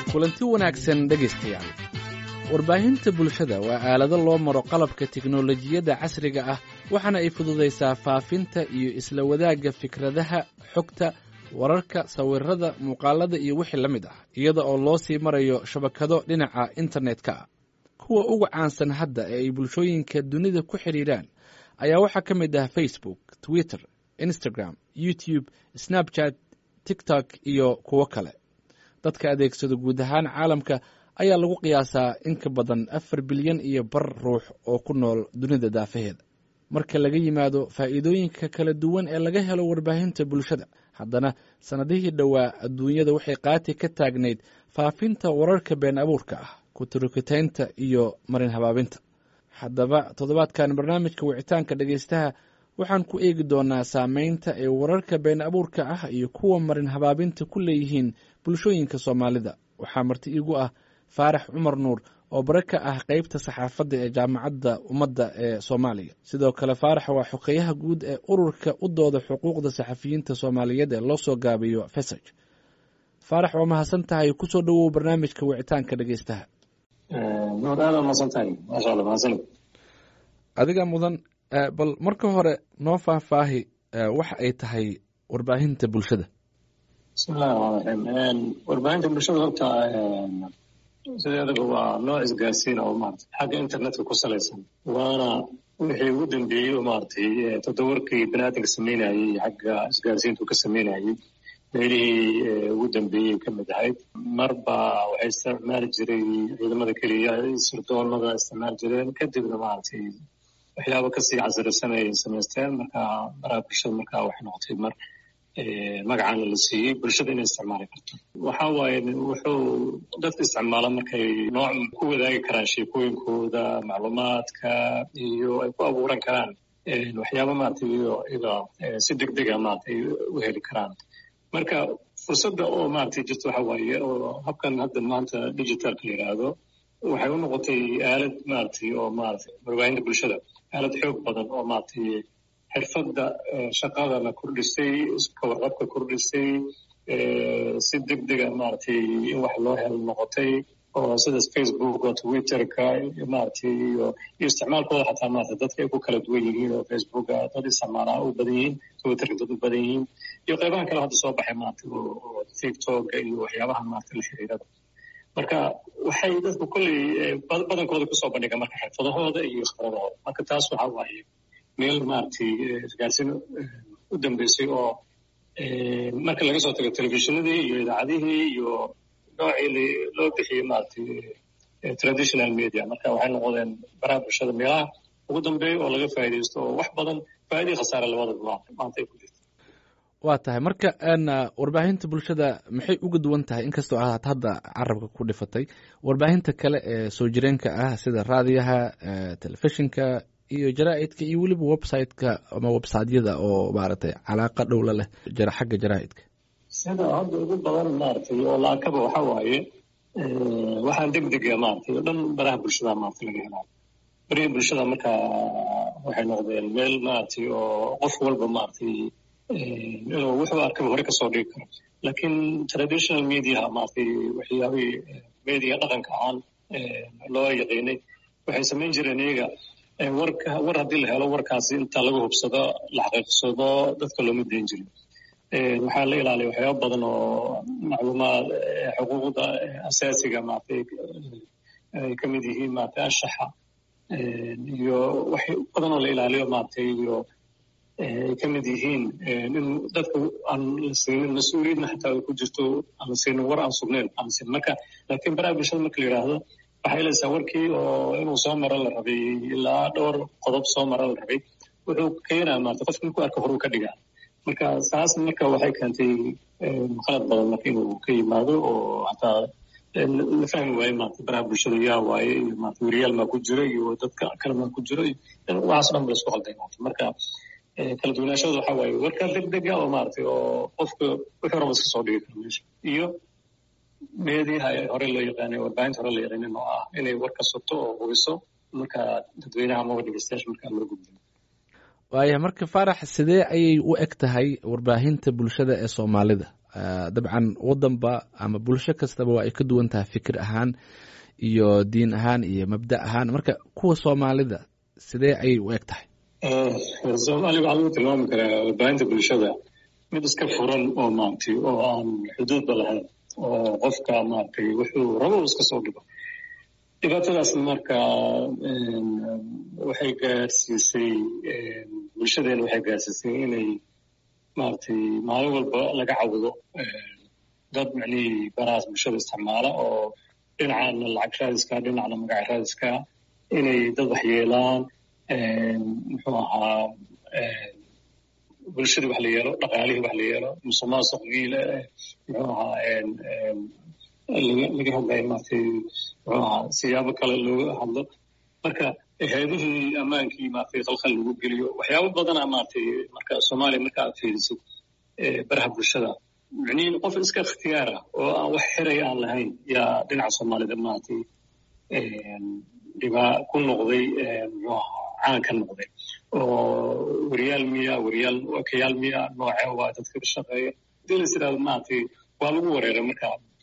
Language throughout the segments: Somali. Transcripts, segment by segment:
kulanti wanaagsan dhegaystayaal warbaahinta bulshada waa aalado loo maro qalabka tiknolojiyadda casriga ah waxaana ay fududaysaa faafinta iyo isla wadaagga fikradaha xogta wararka sawirada muuqaalada iyo wixii la mid ah iyada oo loo sii marayo shabakado dhinaca internetka ah kuwa ugu caansan hadda ee ay bulshooyinka dunida ku xidhiidhaan ayaa waxaa ka mid ah facebook twitter instagram youtube snapchat tiktok iyo kuwo kale dadka adeegsado guud ahaan caalamka ayaa lagu qiyaasaa in ka badan afar bilyan iyo bar ruux oo ku nool dunida daafaheeda marka laga yimaado faa'iidooyinka kala duwan ee laga helo warbaahinta bulshada haddana sannadihii dhowaa adduunyada waxay qaati ka taagnayd faafinta wararka been abuurka ah kuturukitaynta iyo marin habaabinta haddaba toddobaadkan barnaamijka wicitaanka dhegaystaha waxaan ku eegi doonaa saameynta ay wararka been abuurka ah iyo kuwa marin habaabinta ku leeyihiin bulshooyinka soomaalida waxaa marti iigu ah faarax cumar nuur oo bare ka ah qeybta saxaafadda ee jaamacadda ummadda ee soomaaliya sidoo kale faarax waa xogeyaha guud ee ururka u dooda xuquuqda saxafiyiinta soomaaliyeed ee loo soo gaabiyo fesaj faarax waa mahadsan tahay kusoo dhowow barnaamijka wicitaanka dhegeystaha adiga mudan bal marka hore noo faahfaahi waxa ay tahay warbaahinta bulshada bismillahi raxmaan raxiim warbaahinta bulshada horta sideedaba waa nooc isgaarsiin oo maarata xagga internetka ku salaysan waana wixii ugu dambeeyey oo maaragtay toddobarkii baniaadamka sameynayey xagga isgaarsiintu ka sameynayey meelihii ugu dambeeyey ka mid ahayd marba waxay isticmaali jiray ciidamada keliya sirdoonada isticmaali jireen kadibna maaragtay waxyaaba kasii casirisan ay samaysteen marka baraha bulshada markaa waxay noqotay mar magacaana la siiyey bulshada inay isticmaali karto waxa waaye wuxuu dadka isticmaala markay nooc ku wadaagi karaan sheekooyinkooda macluumaadka iyo ay ku abuuran karaan waxyaaba maaragtay iyo ida si deg dega maaragtay u heli karaan marka fursadda oo maaragtay jirta waxa waaye oo habkan hadda maanta digitalka la yidhaahdo waxay u noqotay aalad maaragtay oo maaragtay warbaahinta bulshada aalad xoog badan oo maaragtay xirfadda shaqadana kordhisay iska warqabka kordhisay si deg dega maaragtay in wax loo helo noqotay oo sidaas facebook oo twitterka maaragtay iyo iyo isticmaalkooda xataa maarata dadka ay ku kala duwan yihiin oo facebooka dad isticmaalaa u badan yihiin twitterka dad u badan yihiin iyo qaybahan kale hadda soo baxay maarata oo tiktoka iyo waxyaabaha maarata la xiriirada marka waxay dadku kolley badankooda kusoo bandhiga marka xirfadahooda iyo khibradahooda marka taas waxa waaye meel maaragtay isgaarsiin u dambeysay oo marka laga soo tago telefishinadii iyo idaacadihii iyo noocii loo bixiyey maaragtay traditional media marka waxay noqdeen baraha bulshada meelaha ugu dambeeya oo laga faa'iidaysto oo wax badan faa'iidii khasaare labadaba maanta ay ku jirto waa tahay marka warbaahinta bulshada maxay uga duwan tahay inkastoo aad hadda carabka ku dhifatay warbaahinta kale ee soo jireenka ah sida raadiyaha telefishinka iyo jaraa'idka iyo weliba websiteka ama websiteyada oo maaragtay calaaqa dhowla leh xagga jaraa'idka sida hadda ugu badan maaragtay oo laakaba waxa waaye waxaan deg dega maaragtay oo dhan baraha bulshada maaragtay laga helaa barihi bulshada marka waxay noqdeen meel maaragtay oo qof walba maaragtay inuu wuxuu arkaba hore kasoo dhigi karo laakiin traditional mediaha maaragtay waxyaabihii media dhaqanka ahaan loo yaqiinay waxay samayn jireen iyaga warka war haddii la helo warkaasi inta laga hubsado la xaqiiqsado dadka looma dayn jirin waxaa la ilaaliya waxyaaba badan oo macluumaad xuquuqda asaasiga maaragtay ay ka mid yihiin maaragtay anshaxa iyo wax badan oo la ilaaliyo maaragtay iyo ay ka mid yihiin in dadka aan la siinin mas-uuliyadna xataa ay ku jirto aan la siinin war aan sugnayn aan la siinin marka laakiin baraha bulshada marka la yidhaahdo waxay helaysaa warkii oo inuu soo maro la rabay ilaa dhowr qodob soo maro la rabay wuxuu keenaa maarata qofka markuu arka horuu ka dhigaa marka saas marka waxay keentay qalad badan marka inuu ka yimaado oo hataa la fahmi waaye maarata baraha bulshada yaa waaye iyo maarata weriyaal maa ku jira iyo dadka kale maa ku jira waxaas dhan ba laisku qalday maarata marka kala duwanaashada waxa waaye warka deg dega oo maaragtay oo qofka wuxuu raba iska soo dhigi karo meesha iyo meediyaha hore loo yaqaanay warbaahinta hore loo yaqaanin oo ah inay war ka soto oo hubiso marka dadweynaha amaba dhegeystayaasha markaa loo gudbiyo waaya marka faarax sidee ayay u eg tahay warbaahinta bulshada ee soomaalida dabcan wadanba ama bulsho kastaba waa ay ka duwan tahay fikir ahaan iyo diin ahaan iyo mabda ahaan marka kuwa soomaalida sidee ayay u eg tahay soomaaliya waxaa lagu tilmaami karaa warbaahinta bulshada mid iska furan oo maaragtay oo aan xuduudba lahayn oo qofka maaragtay wuxuu rabo iska soo dhigo dhibaatadaas marka waxay gaarsiisay bulshadeena waxay gaarsiisay inay maaragtay maalin walba laga cawdo dad macnihii barahaas bulshada isticmaala oo dhinacana lacag raadiska dhinacna magac raadiska inay dad waxyeelaan muxuu ahaa bulshadii wax la yeelo dhaqaalihii wax la yeelo musuqmaasuqgii muxuu ahaa laga hadlayo maaragtay muxuu ahaa siyaabo kale looga hadlo marka hay-adihii ammaankii maaragtay khalkhal lagu geliyo waxyaabo badana maaragtay marka soomaaliya marka aad fiirisid baraha bulshada micnihin qof iska ikhtiyaar ah oo aan wax xiray aan lahayn yaa dhinaca soomaalida maaragtay dhibaa ku noqday muxuu ahaa caan ka noqday oo weriyaal miya weriyaal wakayaal miya nooce waa dadka ka shaqeeya hadii lais yidhahdo maaragtay waa lagu wareeray marka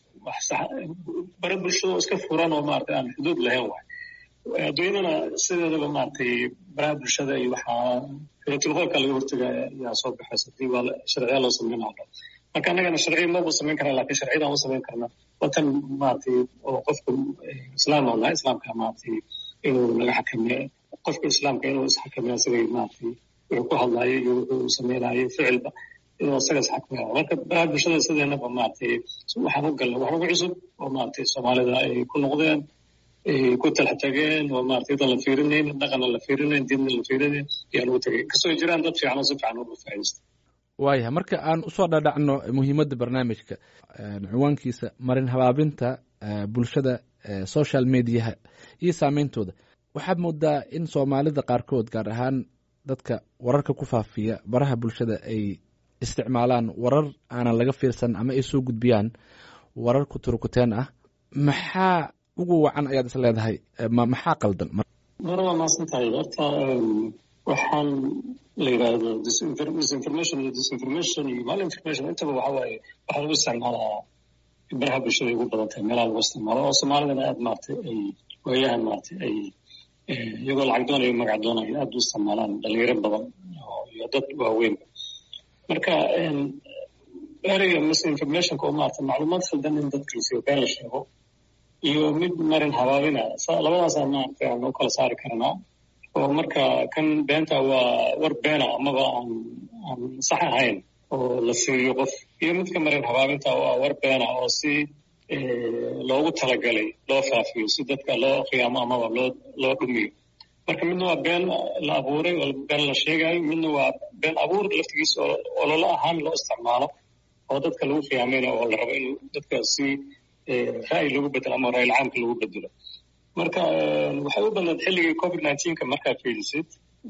bare bulshada oo iska furan oo maaragtay aan xuduud lahayn waay adduunyadana sideedaba maaragtay baraha bulshada iyo waxaa filatulqoolka laga hortaga yaa soo baxaysa hadii waa sharciya loo sameynaa marka annagana sharciya maba samayn karna lakin sharciyadan u samayn karna watan maaragtay oo qofka islaam oo nahay islaamka maaragtay inuu naga xakameeyo qofka islaamka inuu isxakameeyo isagay maaragtay wuxuu ku hadlaayo iyo wuxuu samaynayo ficilba inuu isaga isxakameeyo marka baraha bulshada sideenaba maaragtay waxaan u galnay wax ugu cusub oo maaragtay soomaalida ay ku noqdeen ay ku talax tageen oo maaragtay dan la fiirinayn dhaqanna la fiirinayn diinna la fiirinayn ayaa lagu tagay kasoo jiraan dad fiican oo si fiican uga faa'iidaysta waayahay marka aan usoo dhadhacno muhiimadda barnaamijka cinwaankiisa marin habaabinta bulshada social mediaha iyo saameyntooda waxaad moodaa in soomaalida qaarkood gaar ahaan dadka wararka ku faafiya baraha bulshada ay isticmaalaan warar aanan laga fiirsan ama ay soo gudbiyaan warar kuturukuteen ah maxaa ugu wacan ayaad is leedahay maxaa qaldan mar waa maasan tahay horta waxaan la yidhaahdo disinformation iyo disinformation iyo malinformation intaba waxa waaye waxaa lagu isticmaalaa baraha bulshada ay ugu badan tahay meelaha lagu isticmaalo oo soomaalidana aad maaragtay ay waayahan maaragtay ay iyagoo lacag doonayo magac doonayo aad u isticmaalaan dhalinyaro badan iyo dad waaweyn marka ereyga misinformationka oo maaragtay macluumaad khaldan in dadka lasiiyo been la sheego iyo mid marin habaabina labadaasaa maaragtay aan u kala saari karnaa oo marka kan beenta waa war beena amaba aan aan sax ahayn oo la siiyo qof iyo midka marin habaabinta oo ah war beena oo si loogu talagalay loo faafiyo si dadka loo khiyaamo amaba loo loo dhumiyo marka midna waa been la abuuray oo been la sheegayo midna waa been abuur laftigiisa oo ololo ahaan loo isticmaalo oo dadka lagu khiyaamayna oo la rabo in dadka si ra'yi lagu bedelo ama ra'yil caamka lagu bedelo marka waxay u badnayd xilligii covid nineteenka markaad fiirisid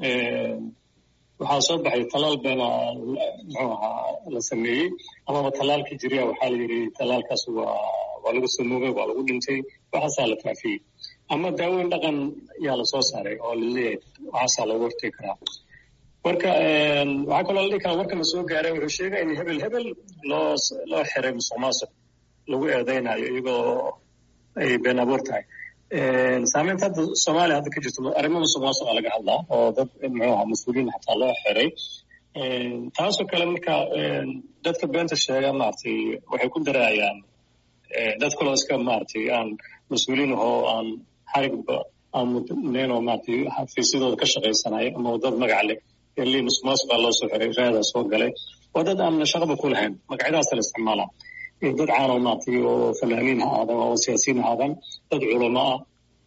waxaa soo baxay tallaal beena muxuu ahaa la sameeyey amaba tallaalkii jiriya waxaa la yidhi tallaalkaas waa waa lagu samoogay waa lagu dhintay waxaasaa la faafiyey ama daaweyn dhaqan yaa lasoo saaray oo laleeyahay waxaasaa looga hortegi karaa marka waxaa kaloo la dhihi karaa warkana soo gaaray wuxuu sheegaya in hebel hebel loo loo xiray musuq maasuq lagu eedeynayo iyagoo ay been abuur tahay saameynta hadda soomaaliya hadda ka jirto arrimo musuq maasuqa laga hadlaa oo dad muxuu ahaa mas-uuliyiin xataa loo xiray taasoo kale marka dadka beenta sheega maaragtay waxay ku daraayaan dad kaloo iska maaragtay aan mas-uuliyiin ahoo aan xarigba aan mudnayn oo maaragtay xafiisyadooda ka shaqaysanayo ama dad magac leh eli musuq maasuqa loo soo xiray raadaa soo galay waa dad aan shaqaba ku lahayn magacyadaasa la isticmaalaa dad caanoo maaragtay oo fanaaniin ha aadan oo siyaasiyiin ha aadan dad culamo ah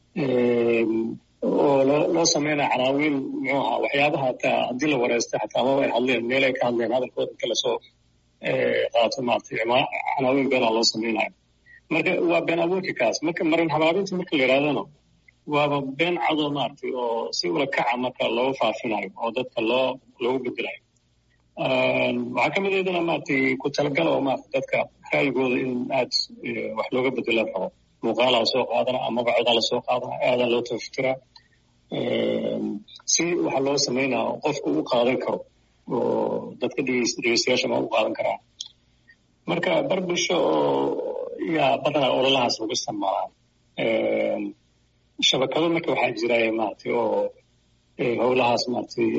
oo loo loo sameynaya canaawiin muxuu ahaa waxyaabaha hataa haddii la wareystay xataa amaba ay hadleen meel ay ka hadleen hadalkooda inta lasoo qaato maaragtay canaawiin beenaa loo sameynayo marka waa been abuurki kaas marka marin habaabinta marka la yidhahdana waaba been cadoo maaragtay oo si ula kaca marka looga faafinayo oo dadka loo loogu bedelayo waxaa ka mid aydana maaragtay ku talagala oo maaragtay dadka ra'yigooda in aad wax looga bedela rabo muuqaalaa lasoo qaadana amaba codaa lasoo qaadana aadaa loo tafatira si waxa loo sameynaa qofku u qaadan karo oo dadka dhegeystayaasha ma u qaadan karaa marka bar bulsho oo yaa badanaa ololahaas lagu isticmaalaa shabakado marka waxaa jira maaragtay oo howlahaas maaragtay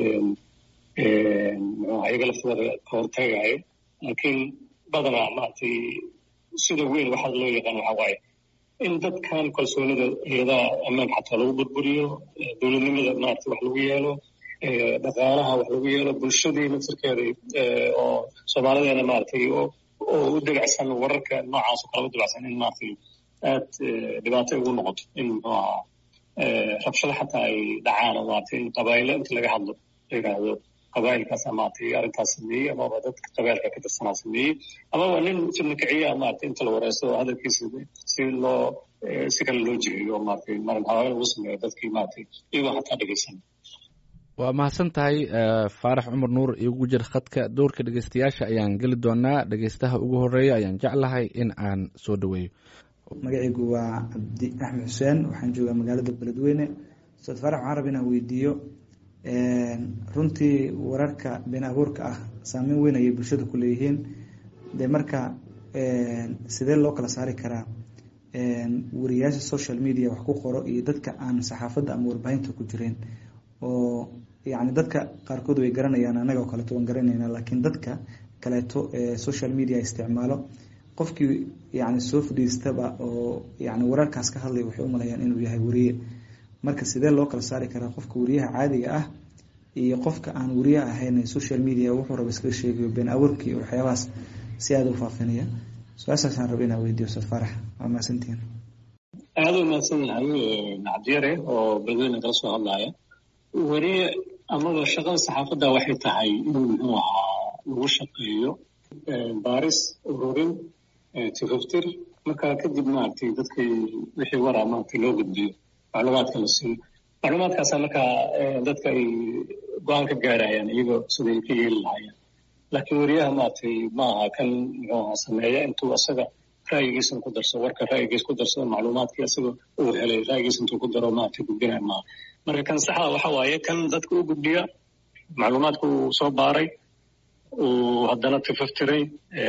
muxuu iyaga laftooda ka hortagayo laakiin badanaa maaragtay sida weyn waxaa loo yaqaan waxaa waaye in dadkan kalsoonida iyadaha ammaanka xataa lagu burburiyo dowladnimada maaragtay wax lagu yeelo dhaqaalaha wax lagu yeelo bulshadii naftirkeeda oo soomaalideena maaragtay oo u dabacsan wararka noocaas oo kale u dabacsan in maaragtay aad dhibaato ugu noqoto in muxuu ahaa rabshado xataa ay dhacaan oo maaragtay in qabaa'ilo inta laga hadlo la yidhaahdo qabaa'ilkaasa maaragtay arrintaas sameeyey amaba dadka qabailka ka tirsanaa sameeyey amaba nin fidna kiciya maaragtay inta la wareysto oo hadalkiisa si loo si kale loo jiheeyo oo maaragtay marin hawaaya lagu sameeyo dadkii maaragtay iyagoo xataa dhegeysan waa mahadsan tahay faarax cumar nuur igu jir khadka dowrka dhegeystayaasha ayaan geli doonaa dhegeystaha ugu horeeya ayaan jeclahay in aan soo dhaweeyo magacaygu waa cabdi axmed xuseen waxaan joogaa magaalada beledweyne ustaad faarax waxaan raba inaan weydiiyo runtii wararka been abuurka ah saameyn weyn ayay bulshada ku leeyihiin de marka sidee loo kala saari karaa wariyaasha social media wax ku qoro iyo dadka aan saxaafadda ama warbaahinta ku jireen oo yani dadka qaarkood way garanayaan anaga oo kaleeto waan garanayna laakiin dadka kaleeto ee social media isticmaalo qofkii yani soo fadhiistaba oo yani wararkaas ka hadlaya waxay umalayaan inuu yahay wariye marka sidee loo kala saari karaa qofka wariyaha caadiga ah iyo qofka aan wariye ahayn social media wuxuu raba iskaga sheegayo been abuurkii waxyaabahaas si aada u faafinaya su-aashaasaan raba inaa weydiyo ustaad faarax waa mahadsantihin aada u mahadsan yahay cabdiyare oo beledweyne kala soo hadlaya wariye amaba shaqada saxaafadda waxay tahay inuu muxuu ahaa lagu shaqeeyo baaris ururin tifaftir markaa kadib maaragtay dadkii wixii waraa maaragtay loo gudbiyo macluumaadka la siiyo macluumaadkaasa markaa dadka ay go-aan ka gaarayaan iyagoo siday ka yeeli lahaayeen laakiin wariyaha maaragtay ma aha kan muxuu ahaa sameeya intuu asaga ra'yigiisan ku darsado warka ra'yigiis ku darsado macluumaadkii asaga uu helay ra'yigiis intuu ku daro maaragtay gudbinaya maaha marka kan saxda waxa waaye kan dadka u gudbiya macluumaadka uu soo baaray uu haddana tifaftiray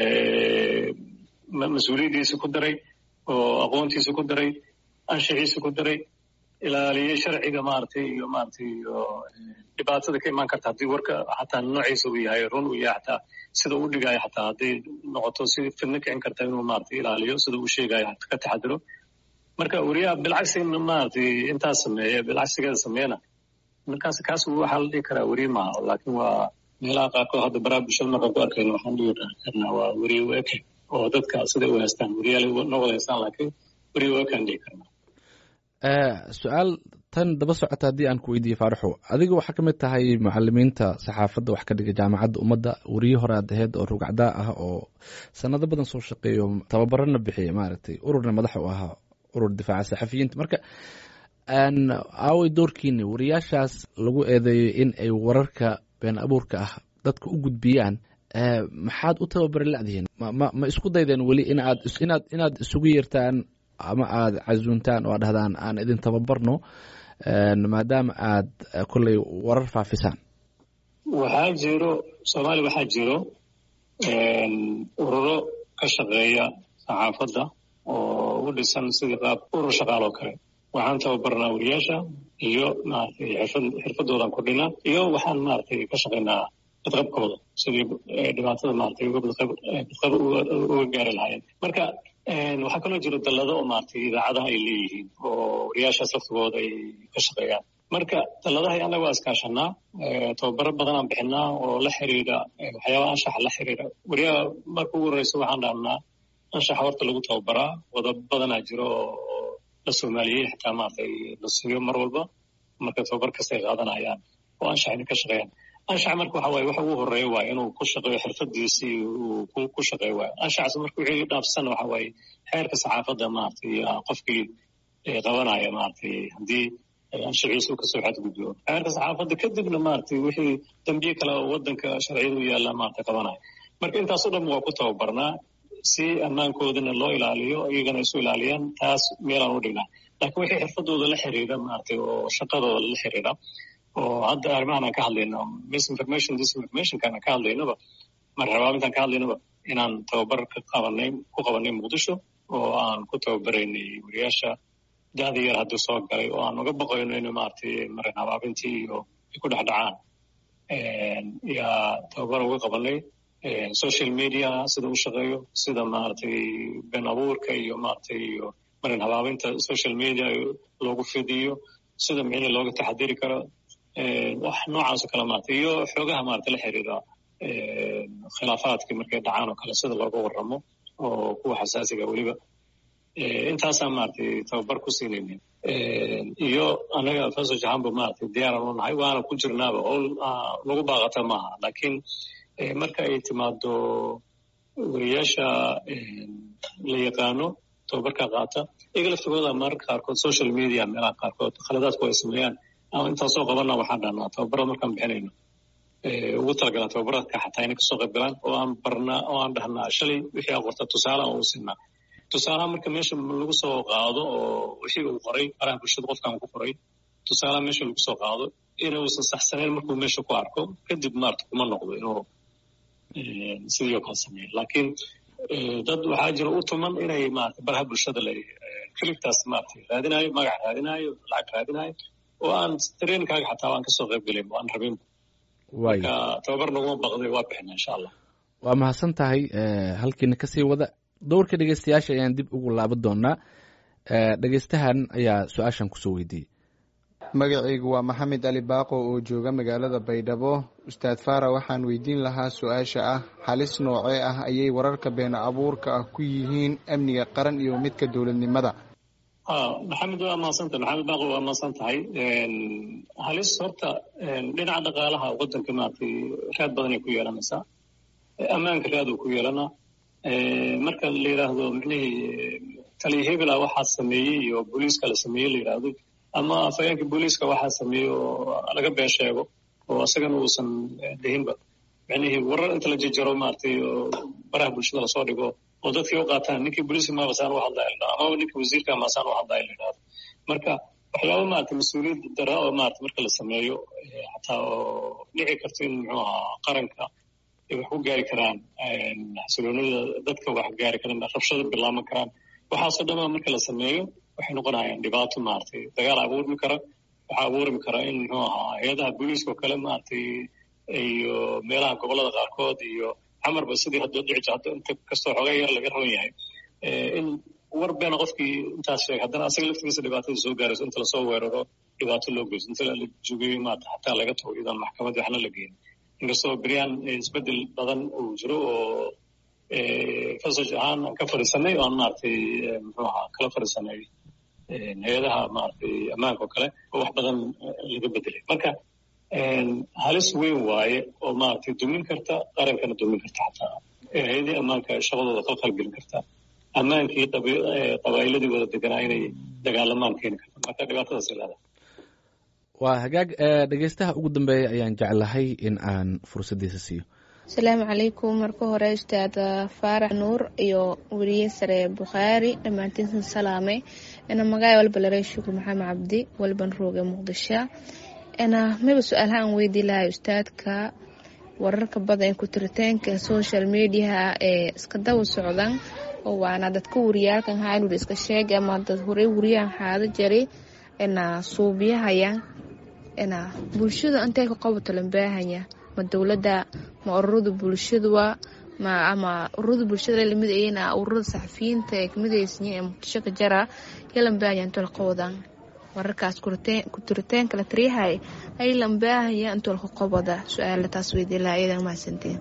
mas-uuliyaddiisa ku daray oo aqoontiisa ku daray anshixiisa ku daray ilaaliyey sharciga maaragtay iyo maaragtay iyo dhibaatada ka imaan karta haddii warka xataa noociisa uu yahay run uu yahay xataa sida uu dhigayo xataa hadday noqoto si fidno kicin karta inuu maaragtay ilaaliyo sida uu sheegayo ka taxadiro marka wariyaha bilcagsi maaragtay intaas sameeya bilcagsigeeda sameeyana markaas kaas waxaa la dhihi karaa weriye maaha laakiin waa meelaha qaarkood hadda baraha bulshada markaan ku arkayno waxaan dhihi karnaa waa weriye weke oo dadka siday u haystaan weriyaal noo wada haystaan laakiin weriye wekaan dhihi karnaa su-aal tan daba socota haddii aan ku weydiiye faaraxo adiga waxaa ka mid tahay macalimiinta saxaafadda wax ka dhiga jaamacadda ummadda weriye hore aad aheyd oo rugacdaa ah oo sanado badan soo shaqeeyo tababarana bixiya maaragtay ururna madax u ahaa urur difaaca saxafiyiinta marka aaway doorkiini wariyaashaas lagu eedeeyo in ay wararka been abuurka ah dadka u gudbiyaan maxaad u tababari ladihiin ma ma isku daydeen weli inaad inaad inaad isugu yeertaan ama aada casuuntaan oo ad dhahdaan aan idin tababarno maadaama aad kolley warar faafisaan waxaa jiro soomaaliya waxaa jiro ururo ka shaqeeya saxaafadda oo u dhisan sidii qaab urur shaqaal oo kale waxaan tababarnaa wariyaasha iyo maaragtay xirfad xirfadoodan kordhinaa iyo waxaan maaragtay ka shaqaynaa badqabkooda sidii dhibaatada maaragtay uga badqab uga gaari lahaayeen marka waxaa kaloo jira dallado oo maaragtay idaacadaha ay leeyihiin oo wariyaashaas laftigooda ay ka shaqeeyaan marka dalladaha annaga waa iskaashanaa tababaro badanaan bixinaa oo la xiriira waxyaabaha anshaxa la xiriira wariyaha marka ugu horreysa waxaan dhahnaa anshaxa horta lagu tababaraa wadab badanaa jiro oo la soomaaliyey xitaa maaragtay la siiyo mar walba marka tababar kasta ay qaadanayaan oo anshax inay ka shaqeeyaan anshax marka waxa waaye waxa ugu horeeya waaye inuu ku shaqeeyo xirfadiisii uu ku shaqeeyo waaye anshaxas marka wixii dhaafsan waxa waaye xeerka saxaafadda maaragtay qofkii qabanaya maaragtay haddii anshaxiisa kasoo xadgudbo xeerka saxaafadda kadibna maaragtay wixii dambiye kale oo wadanka sharciyada u yaalla maaragtay qabanaya marka intaas o dhan waa ku tababarnaa si ammaankoodana loo ilaaliyo iyagana isu ilaaliyaan taas meelaan u dhignaa laakiin wixii xirfadooda la xiriira maaragtay oo shaqadooda la xiriira oo hadda arrimahan aan ka hadlayno misinformation disinformationkaan aan ka hadlaynaba marka rabaamintaan ka hadlaynaba inaan tababar ka qabanay ku qabanay muqdisho oo aan ku tababaraynay wariyaasha da'da yar hadduu soo galay oo aan uga baqayno in maaragtay marin habaabintii iyo ay ku dhex dhacaan yaa tababar uga qabanay social media sida u shaqeeyo sida maaragtay been abuurka iyo maaragtay iyo marin habaabinta social media loogu fidiyo sida micni looga taxadiri karo wax noocaas oo kale maaragtay iyo xoogaha maaragtay la xiriira khilaafaadkii markay dhacaan oo kale sida looga warramo oo kuwa xasaasiga weliba intaasaan maaragtay tababar ku siinayna iyo anaga faso jahanba maaragtay diyaaran u nahay waana ku jirnaaba oo lagu baaqata maaha laakiin marka ay timaado wariyaasha la yaqaano tababarka qaata iyaga laftigooda mararka qaarkood social media meelaha qaarkood khaladaadku ay sameeyaan ama intaasoo qabana waxaan dhahnaa tababarada markaan bixinayno ugu talagalaa tababaradka xataa inay kasoo qayb galaan oo aan barnaa oo aan dhahnaa shalay wixii aa qorta tusaale aan u siinaa tusaalaha marka meesha lagu soo qaado oo wixii uu qoray faraha bulshada qofkan ku qoray tusaalaha meesha lagu soo qaado inuusan saxsanayn markuu meesha ku arko kadib maarta kuma noqdo inuu sidii oo kale sameeyo laakiin dad waxaa jira u tuman inay maarata baraha bulshada la kilibtaas maarata raadinayo magac raadinayo lacag raadinayo oo aan tareenkaaga xataa aan kasoo qayb gelin aan rabin marka tababar naguma baqday waa bixina insha allah waa mahadsan tahay halkiina kasii wada dowrka dhegeystayaasha ayaan dib ugu laaban doonaa dhegeystahan ayaa su-aashan kusoo weydiiyey magacaygu waa maxamed ali baaqo oo jooga magaalada baydhabo ustaad fara waxaan weydiin lahaa su-aasha ah halis noocee ah ayay wararka been abuurka ah ku yihiin amniga qaran iyo midka dowladnimada maxamed waa mahadsanta maxamed baaqo waa mahadsan tahay halis horta dhinaca dhaqaalaha wadanka maaragtay raad badanay ku yeelanaysaa ammaanka raad uu ku yeelanaa marka la yidhaahdo micnihii taliya hebela waxaa sameeyey iyo booliiska la sameeyey la yidhaahdo ama afhayeenka booliiska waxaa sameeyey oo laga been sheego oo isagana uusan dhihinba micnihii warar inta la jejaro maaragtay oo baraha bulshada lasoo dhigo oo dadkii u qaataan ninkii booliiska maabasaan u hadlaya la dhahdo amaba ninkii wasiirka maasaan u hadlaya la yidhahdo marka waxyaaba maaragtay mas-uuliyad dara oo maaragtay marka la sameeyo xataa oo dhici karto in muxuu ahaa qaranka ay wax ku gaari karaan xasiloonida dadka wax gaari karaan rabshada bilaaban karaan waxaasoo dhama marka la sameeyo waxay noqonayaan dhibaato maaragtay dagaal abuurmi kara waxaa abuurmi kara in muxuu ahaa hay-adaha booliiska oo kale maaragtay iyo meelaha gobolada qaarkood iyo camarba sidii hadda dhici jirta inta kastoo xoogaa yar laga raban yahay in war beena qofkii intaas sheegay haddana asaga laftigiisa dhibaatada soo gaarayso inta lasoo weeraro dhibaato loo geyso inta la jogeeyo maarata xataa laga tago iyadoon maxkamad waxna la geyn inkastoo beryaan isbedel badan uu jiro oo fasaj ahaan aan ka fadhiisanay oo aan maaragtay muxuu ahaa kala fadhiisanay hay-adaha maaragtay ammaanka oo kale oo wax badan laga bedelay marka halis weyn waaye oo maaragtay dumin karta qarankana dumin karta xataa hay-adii ammaanka shaqadooda khalkhal gelin karta ammaankii qabaa'iladii wada deganaa inay dagaalamaan keeni karta marka dhibaatadaas leedahay waa hagaag dhegeystaha ugu dambeeya ayaan jeclahay in aan fursaddiisa siiyo asalaamu calaykum marka hore ustaad faarax nuur iyo weriye sare bukhaari dhammaantiinsan salaamay ina magaay walba laray shukur maxamed cabdi walban rooge muqdisho ina miba su-aalaha aan weydii lahay ustaadka wararka badan ku tiritaanka social mediaha ee iska daba socdan oo waana dadka wariyaalkan haanur iska sheegay ama dad horey wariyahan xaado jaray ina suubiyahaya ina bulshada intay ka qabato lambaahanya ma dowladda ma ururada bulshadua ma ama ururada bulshada lamid ayana ururada saxafiyiinta ee kamid aysan ee muqdisho ka jara ya lambaahanya intoo la qabadan wararkaas ku turitaanka la tariyahay ay lambaahaya intoo laka qabada su-aala taas weydii lahaa iyadan mahadsantiin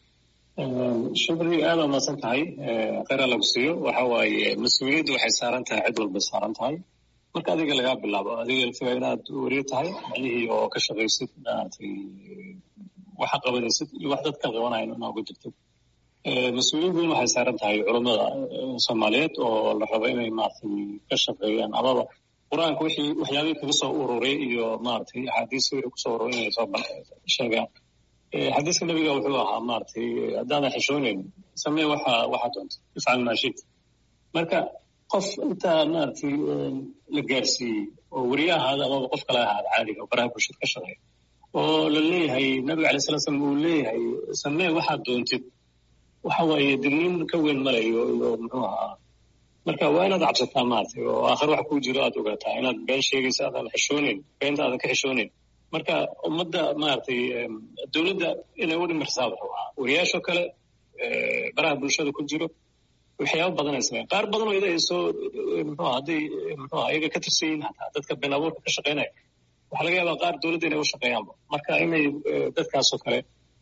shukri aada mahadsan tahay kheyra lagu siiyo waxa waaye mas-uuliyaddu waxay saaran tahay cid walbay saaran tahay marka adiga lagaa bilaabo adiga laftigaa inaad weriyo tahay macnihii oo ka shaqaysid maaragtay waxa qabanaysid iyo wax dadka qabanayan inaa uga jirtid mas-uuliyad weyn waxay saaran tahay culammada soomaaliyeed oo la rabo inay maaragtay ka shaqeeyaan amaba qur-aanka wixii waxyaabihii kaga soo ururay iyo maaragtay axaadiis wixii kusoo ururay inay soo sheegaan xadiiska nabiga wuxuu ahaa maaragtay haddaadan xishoonayn samee waxa waxa doonta ifcal maa shit marka qof intaa maaragtay la gaarsiiyey oo weriye ahaada amaba qof kale ahaada caadiga oo baraha bulshada ka shaqeeya oo la leeyahay nabiga alay sala slam uu leeyahay samee waxaad doontid waxa waaye digniin ka weyn malayo iyo muxuu ahaa marka waa inaad cabsataa maaragtay oo aakhir wax kuu jiro aad ogaataa inaad been sheegaysa aadan xishooneyn beenta aadan ka xishooneyn marka ummadda maaragtay dowladda inay u dhimirsaa wuxuu ahaa wariyaashoo kale baraha bulshada ku jiro waxyaaba badan ay sameyn qaar badan oo ida ay soo muxuu hadday muxuu iyaga ka tirsan yihiin hataa dadka been abuurka ka shaqeynaya waxaa laga yaabaa qaar dowladda inay u shaqeeyaanba marka inay dadkaasoo kale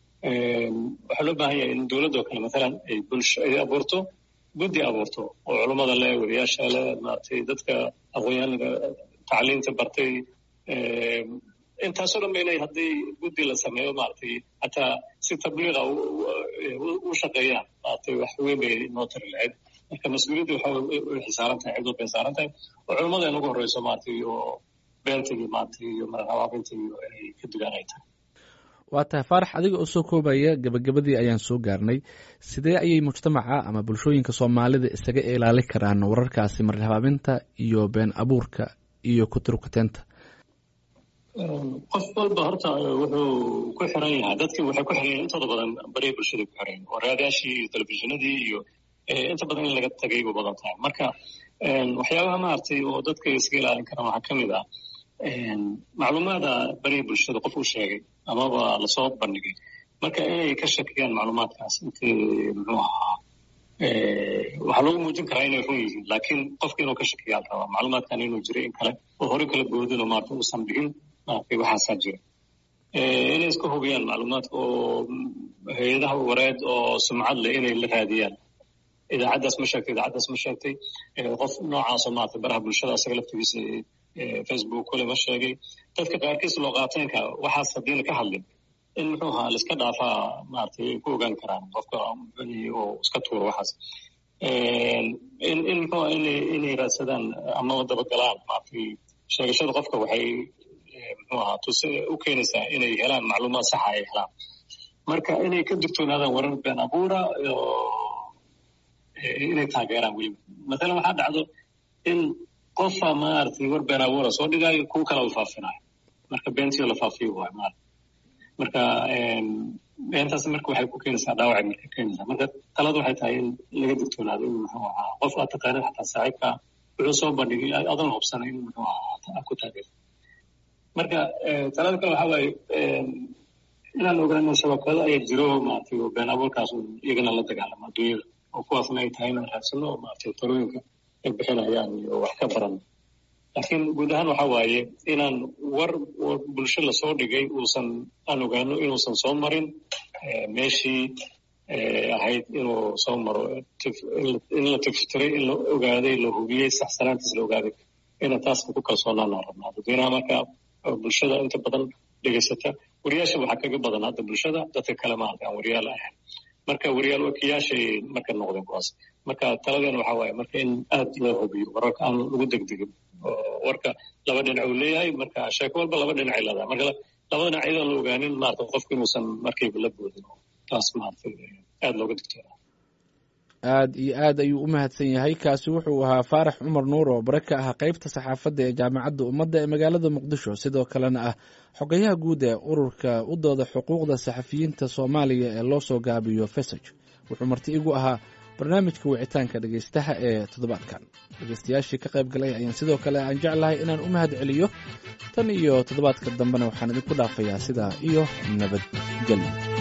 waxaa loo baahan yahay in dowladdoo kale matalan ay bulsho ay abuurto guddi abuurto oo culummada leh wariyaasha leh maaragtay dadka aqoonyahanka tacliinta bartay intaasoo dhan ba inay haddii guddi la sameeyo maaragtay hataa si tabliiqa u shaqeeyaan maaragtay wax weyn bay noo tari lahayd marka mas-uuliyadda waxa way xisaaran tahay cidoo bay saaran tahay oo culummada in ugu horreyso maaragtay iyo beenta iyo maaragtay iyo maraqabaabinta iyo inay ka dugaan ay tahay waa tahay faarax adiga oo soo koobaya gebagabadii ayaan soo gaarnay sidee ayay mujtamaca ama bulshooyinka soomaalida isaga ilaali karaan wararkaasi marhabaabinta iyo been abuurka iyo kuturkuteenta qof walba horta wuxuu ku xiran yahay dadkii waxay ku xiran yahay intooda badan bariya bulshada ku xiran oo raadaashii iyo telefishinadii iyo inta badan in laga tagay bu badan tahay marka waxyaabaha maaragtay oo dadka iskaga ilaalin karaan waxaa ka mid ah macluumaada bariya bulshada qof uu sheegay amaba lasoo bandhigay marka inay ka shakiyaan macluumaadkaas intii muxuu ahaa waxaa loogu muujin karaa inay run yihiin laakiin qofka inuu ka shakiyaa la rabaa macluumaadkan inuu jiray in kale oo hore kala boodin oo maarata uusan dhigin maaragtay waxaasaa jira inay iska hubiyaan macluumaadka oo hay-adaha wareed oo sumcad leh inay la raadiyaan idaacaddaas ma sheegtay idaacaddaas ma sheegtay qof noocaasoo maarata baraha bulshada asaga laftigiisa facebook kule ma sheegay dadka qaarkiis loo qaateenka waxaas haddiina ka hadlin in muxuu ahaa laiska dhaafaa maaragtay ay ku ogaan karaan qofka oo iska tuuro waxaas in in muxuu aha inay inay raadsadaan ama dabagalaan maaragtay sheegashada qofka waxay muxuu ahaa tuse u keenaysaa inay helaan macluumaad saxa ay helaan marka inay ka digtoonaadaan warar been abuura inay taageeraan weliba mathalan waxaa dhacdo in qofa maaragtay war been abuura soo dhigaayo kuwa kale u faafinayo marka beentiyo la faafiyo waay maarata marka beentaas marka waxay ku keenaysaa dhaawacay marka keenaysaa marka talada waxay tahay in laga digtoonaado in muxuu ahaa qof aad taqaanid xataa saaxiibka wuxuu soo bandhigay adan hubsanay in muxuu ahaa ku taageerto marka talada kale waxaa waaye inaan ogaano shabakado ayaa jiro maaragtay oo been abuurkaas iyagana la dagaalamo adduunyada oo kuwaasna ay tahay inaan raadsano oo maaragtay talooyinka ay bixinayaan iyo wax ka baran laakiin guud ahaan waxa waaye inaan war bulsho lasoo dhigay uusan aan ogaano inuusan soo marin meeshii ahayd inuu soo maro in la tiftiray in la ogaaday la hubiyey saxsanaantiis la ogaaday ina taas ku kalsoonaanaan rabnaa dadweynaha marka bulshada inta badan dhegaysata wariyaasha waxaa kaga badan hadda bulshada dadka kale maarata aan wariyaal ahayn marka wariyaal wakiyaashay marka noqdeen kuwaas marka taladeena waxaa waaye marka in aad loo hubiyo wararka aan lagu degdegin warka laba dhinac uu leeyahay marka sheeko walba laba dhinacay leedahay marka laba dhinac iyadoo la ogaanin maarata qofku inuusan markayba la boodin taas maarata aad looga digtoona aad iyo aad ayuu u mahadsan yahay kaasi wuxuu ahaa faarax cumar nuur oo bare ka ah qeybta saxaafadda ee jaamacadda ummadda ee magaalada muqdisho sidoo kalena ah xogayaha guud ee ururka u dooda xuquuqda saxafiyiinta soomaaliya ee loo soo gaabiyo fesaj wuxuu marti igu ahaa barnaamijka wicitaanka dhegaystaha ee toddobaadkan dhegaystayaashii ka qayb galay ayaan sidoo kale aan jeclahay inaan u mahad celiyo tan iyo toddobaadka dambena waxaan idinku dhaafayaa sidaa iyo nabadgelyo